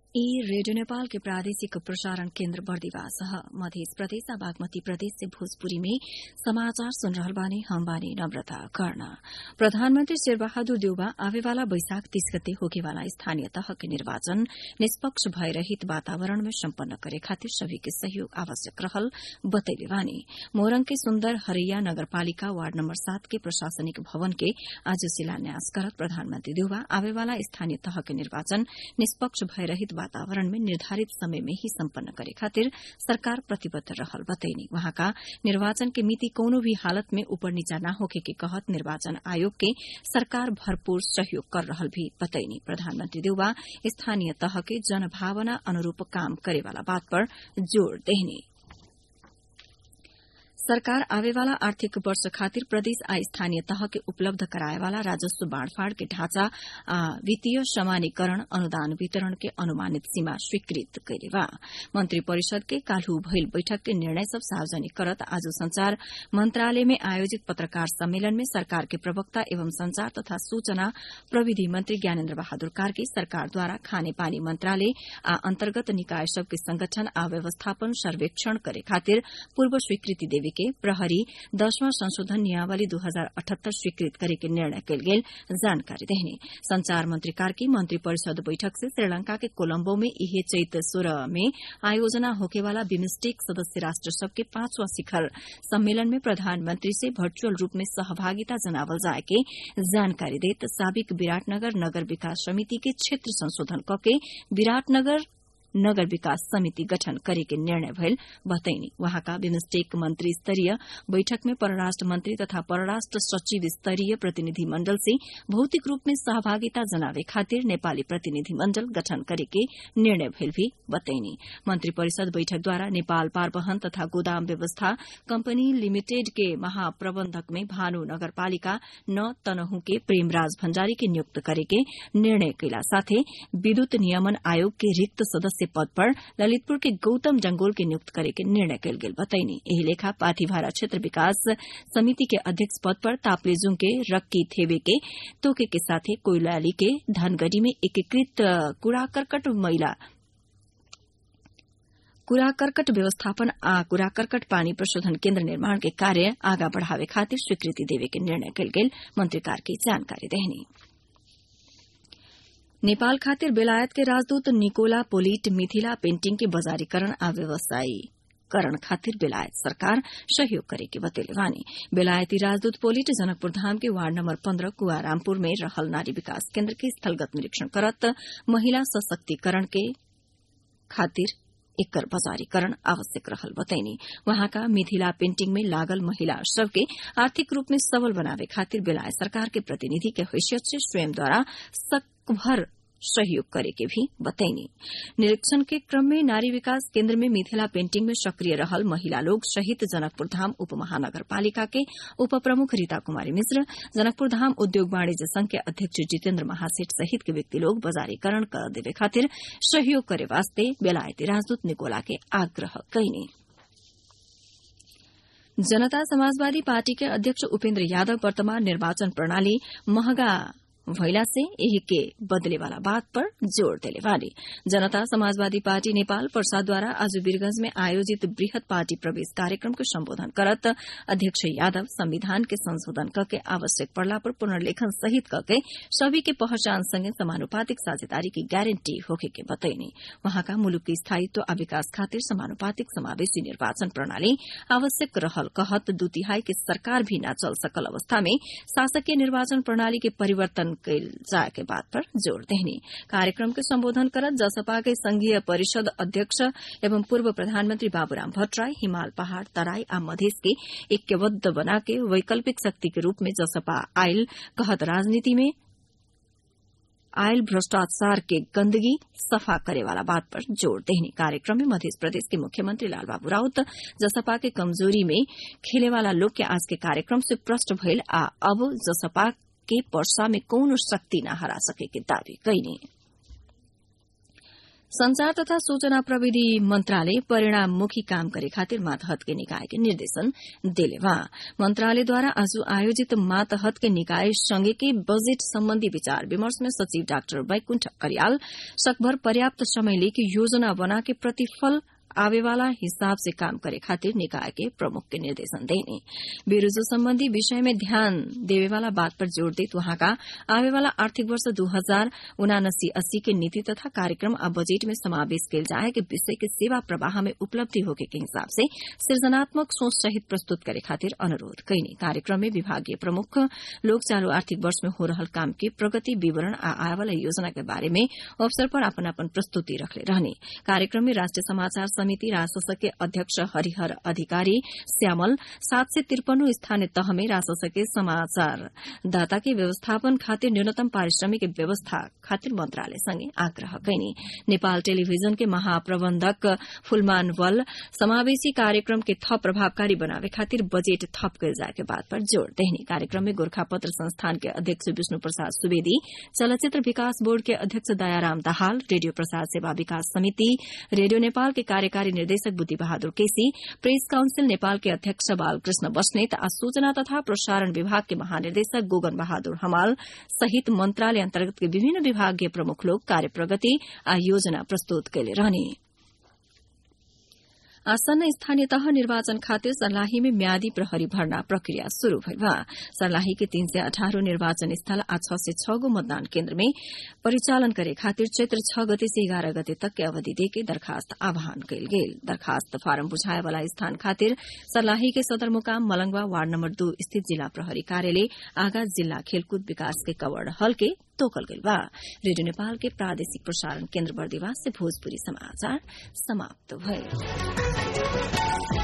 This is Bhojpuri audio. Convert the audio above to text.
ई रेडियो नेपाल के प्रादेशिक प्रसारण केन्द्र बर्दिवास ह मध्य प्रदेश आ बागमती प्रदेश से भोजपुरी में समाचार सुन रहल बानी हम बानी नम्रता कर्ण प्रधानमन्त्री शेरबहादुर देउबा आवेवाला बैशाख तीस गते होकेवाला स्थानीय तह के निर्वाचन निष्पक्ष भयरहित वातावरण में सम्पन्न करे खातिर सभी के सहयोग आवश्यक रहल बतैले बानी मोरङ के सुन्दर हरैया नगरपालिका वार्ड नम्बर सात के प्रशासनिक भवन के आज शिलान्यास करत प्रधानमन्त्री देउबा आवेवाला स्थानीय तह के निर्वाचन निष्पक्ष भयरहित वातावरण में निर्धारित समय में ही सम्पन्न करे खातिर सरकार प्रतिबद्ध रहल बतैनी वहाँका निर्वाचन के मिति कौनो भी हालत में ऊपर नीचा न होखे के कहत निर्वाचन आयोग के सरकार भरपूर सहयोग कर रहल भी बतैनी प्रधानमन्त्री देउबा स्थानीय तह के जनभावना अनुरूप काम करेवाला बात पर जोड़ देहनी सरकार आवेवाला आर्थिक वर्ष खातिर प्रदेश आ स्थानीय तह के उपलब्ध कराएवाला राजस्व बाँड़फाँड़ के ढांचा आ वित्तीय समानीकरण अनुदान वितरण के अनुमानित सीमा स्वीकृत कैले बा मंत्री परिषद के काल्हू भइल बैठक के निर्णय सब सार्वजनिक करत आज संचार मंत्रालय में आयोजित पत्रकार सम्मेलन में सरकार के प्रवक्ता एवं संचार तथा सूचना प्रविधि मंत्री ज्ञानेन्द्र बहादुर कार्की सरकारद्वारा खाने पानी मंत्रालय आ अन्तर्गत निकाय सबके संगठन आ व्यवस्थापन सर्वेक्षण करे खातिर पूर्व स्वीकृति देवे के प्रहरी दशवां संशोधन नियमावली दू हजार अठहत्तर स्वीकृत करे के निर्णय कयल गेल जानकारी देहने संचार मंत्री कार्की मंत्री परिषद बैठक से श्रीलंका के कोलम्बो में इहे चैत सोलह में आयोजना होकेवाला बिमस्टेक सदस्य राष्ट्र सबके पांचवां शिखर सम्मेलन में प्रधानमंत्री से वर्चुअल रूप में सहभागिता जनावल जाए के जानकारी देत साबिक विराटनगर नगर विकास समिति के क्षेत्र संशोधन कके विराटनगर नगर विकास समिति गठन करे के निर्णय भयल बतैनी वहाँका बिमस्टेक मंत्री स्तरीय बैठक में परराष्ट्र मंत्री तथा परराष्ट्र सचिव स्तरीय प्रतिनिधि मण्डल से भौतिक रूप में सहभागिता जनावे खातिर नेपाली प्रतिनिधि मण्डल गठन करे के निर्णय भयल भी बतैनी मंत्री परिषद बैठकद्वारा नेपाल पारवहन तथा गोदाम व्यवस्था कंपनी लिमिटेड के महाप्रबंधक में भानु नगरपालिका न तनहु के प्रेमराज भण्डारी के नियुक्त करे के निर्णय कैला साथै विद्युत नियमन आयोग के रिक्त सदस्य सदस्य पद पर ललितपुर के गौतम जंगोल के नियुक्त करे के निर्णय कयल गेल बतैनी एही लेखा पाथीभारा क्षेत्र विकास समिति के अध्यक्ष पद पर तापलेजुङ के रक्की थेवे के तोके के साथे कोइलाली के धनगढ़ी में एकीकृत कूड़ा करकट महिला कूड़ा करकट व्यवस्थापन आ कूड़ा करकट पानी प्रशोधन केन्द्र निर्माण के कार्य आगा बढ़ावे खातिर स्वीकृति देवे के निर्णय कयल गेल मंत्री कार्की जानकारी देहनी नेपाल खातिर बेलायत के राजदूत निकोला पोलिट मिथिला पेन्टिंग के बजारीकरण आ व्यवसायीकरण खातिर बेलायत सरकार सहयोग करे के बतेले वानी बेलायती राजदूत पोलिट जनकपुर धाम के वार्ड नम्बर पन्ध्र कुआरामपुर में रहल नारी विकास केन्द्र के स्थलगत निरीक्षण करत महिला सशक्तिकरण के खातिर एकर बजारीकरण आवश्यक रहल बतैनी वहाँका मिथिला पेन्टिंग में लागल महिला सबके आर्थिक रूप में सबल बनावे खातिर बेलायत सरकार के प्रतिनिधि के हैसियत से स्वयंद्वारा सकभर सहयोग करे के भी बतैनी निरीक्षण के क्रम में नारी विकास केन्द्र में मिथिला पेन्टिंग में सक्रिय रहल महिला लोग सहित जनकपुर धाम उप महानगरपालिका के उप प्रमुख रीता कुमारी मिश्र जनकपुर धाम उद्योग वाणिज्य संघ के अध्यक्ष जितेन्द्र महासेठ सहित के व्यक्ति लोग बजारीकरण कर देवे खातिर सहयोग करे वास्ते बेलायती राजदूत निकोला के आग्रह कैनी जनता समाजवादी पार्टी के अध्यक्ष उपेन्द्र यादव वर्तमान निर्वाचन प्रणाली महंगा भइला से यही के बदले वाला बात पर जोड़ देले वाली जनता समाजवादी पार्टी नेपाल प्रसादद्वारा आज वीरगंज में आयोजित वृहत पार्टी प्रवेश कार्यक्रम को संबोधन करत अध्यक्ष यादव संविधान के संशोधन करके आवश्यक पड़ला पर पुनर्लेखन सहित करके सभी के पहचान संगे समानुपातिक साझेदारी की गारंटी होके के बतैनी वहाँका मुलुक के स्थायित्व आ विकास खातिर समानुपातिक समावेशी निर्वाचन प्रणाली आवश्यक रहल कहत दू तिहाई के सरकार भी न चल सकल अवस्था में शासकीय निर्वाचन प्रणाली के परिवर्तन कैल जाए के बात पर जोड़ देहनी कार्यक्रम के संबोधन करत जसपा के संघीय परिषद अध्यक्ष एवं पूर्व प्रधानमंत्री बाबूराम भट्टराई हिमाल पहाड़ तराई आ मधेश के ऐक्यबद्ध बना के वैकल्पिक शक्ति के रूप में जसपा आयल कहत राजनीति में आयल भ्रष्टाचार के गंदगी सफा करे वाला बात पर जोड़ देहनी कार्यक्रम में मध्य प्रदेश के मुख्यमंत्री लालबाबू राउत जसपा के कमजोरी में खेले वाला लोग के आज के कार्यक्रम से प्रष्ट भइल आ अब जसपा के पर्सा में कौनो शक्ति न हरा सके के दावी कैनी संचार तथा सूचना प्रविधि मंत्रालय परिणाममुखी काम करे खातिर मातहत के निकाय के निर्देशन देले बा मंत्रालयद्वारा आज आयोजित मातहत के निकाय संघ के बजेट सम्बन्धी विचार विमर्श में सचिव डाक्टर वैकुण्ठ करियाल सकभर पर्याप्त समय लेके योजना बना के प्रतिफल आवेवाला हिसाब से काम करे खातिर निकाय के प्रमुख के निर्देशन देने बेरोजो संबंधी विषय में ध्यान देवेवाला बात पर जोड़ देत वहाँका आवेवाला आर्थिक वर्ष दू हजार उनासी अस्सी के नीति तथा कार्यक्रम आ बजेट में समावेश किल जाए के विषय के सेवा प्रवाह में उपलब्धि होके के हिसाब से सृजनात्मक सोच सहित प्रस्तुत करे खातिर अनुरोध कैने कार्यक्रम में विभागीय प्रमुख लोग चालू आर्थिक वर्ष में हो रहल काम के प्रगति विवरण आ आएवाला योजना के बारे में अवसर पर अपन अपन प्रस्तुति रखले रहने कार्यक्रम में राष्ट्रिय समाचार समिति राजसस के अध्यक्ष हरिहर अधिकारी श्यामल सात सय त्रिपन्न स्थानीय तह में राजसस के समाचार दाता के व्यवस्थापन खातिर न्यूनतम पारिश्रमिक व्यवस्था खातिर मंत्रालय संगे आग्रह कैने नेपाल टेलीविजन के महाप्रबंधक फुलमान वल समावेशी कार्यक्रम के थप प्रभावकारी बनावे खातिर बजेट थप कल जाए के बात पर जोड़ देने कार्यक्रम में गोरखापत्र संस्थान के अध्यक्ष विष्णु प्रसाद सुवेदी चलचित्र विकास बोर्ड के अध्यक्ष दयाराम दाहाल रेडियो प्रसार सेवा विकास समिति रेडियो नेपाल के कार्यकारी निर्देशक बुद्धि बहादुर केसी प्रेस काउन्सिल नेपाल के अध्यक्ष बालकृष्ण बस्नेत आ सूचना तथा प्रसारण विभाग के महानिर्देशक गोगन बहादुर हमाल सहित मंत्रालय अन्तर्गत के विभिन्न विभागीय प्रमुख लोग कार्य प्रगति आ योजना प्रस्तुत कैले रहने आसन्न स्थानीय तह निर्वाचन खातिर सर्लाही में म्यादी प्रहरी भर्ना प्रक्रिया शुरू भइल बा सर्लाही के तीन सय अठारह निर्वाचन स्थल आ छ सय छ गो मतदान केन्द्र में परिचालन करे खातिर चैत्र छ गते से एघार गते तक के अवधि देके दरखास्त आह्वान कयल गेल दरखास्त फारम बुझाए वाला स्थान खातिर सर्लाही के सदरमुकाम मलंगवा वार्ड नम्बर दू स्थित जिला प्रहरी कार्यालय आगा जिल्ला खेलकूद विकास के कवड़ हल के तोकल गइल बा रेडियो नेपाल के प्रादेशिक प्रसारण केन्द्र बर्दिवास से भोजपुरी समाचार समाप्त भए